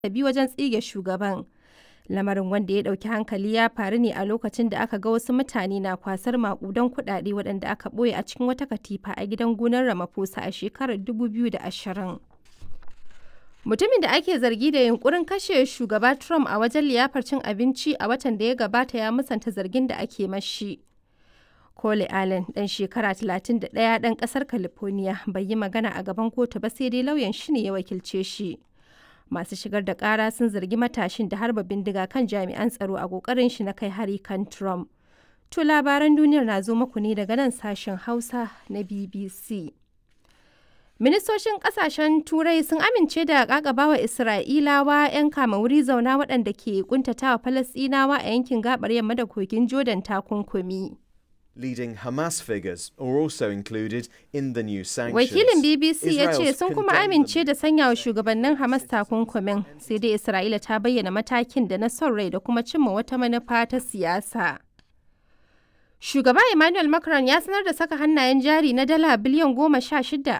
bi wajen tsige shugaban. Lamarin wanda ya ɗauki hankali ya faru ne a lokacin da aka ga wasu mutane na kwasar maƙudan kuɗaɗe waɗanda aka ɓoye a cikin wata katifa a gidan gonar Ramaphosa a shekarar 2020. Mutumin da ake zargi da yunkurin kashe shugaba Trump a wajen liyafar cin abinci a watan da ya gabata ya musanta zargin da ake mashi. Cole Allen ɗan shekara 31 ɗan ƙasar California bai yi magana a gaban kotu ba sai dai lauyan shi ne ya wakilce shi. Masu shigar da ƙara sun zargi matashin da harba bindiga kan jami'an tsaro a ƙoƙarin shi na kai hari kan Trump. To labaran duniyar na zo muku ne daga nan sashen Hausa na BBC. Ministocin kasashen Turai sun amince da ƙaƙabawa Isra'ilawa 'yan kama wuri zauna waɗanda ke kuntatawa Falasɗinawa a yankin gabar yamma da kogin Jordan takunkumi. Leading Hamas figures are also included in the new sanctions. Wakilin BBC ya ce Israel's sun kuma condemned amince them. da sanya wa shugabannin Hamas takunkumin, sai dai Isra'ila ta bayyana matakin da na son rai da kuma cimma wata manufa ta siyasa. Shugaba Emmanuel Macron ya sanar da saka hannayen jari na dala biliyan goma sha shida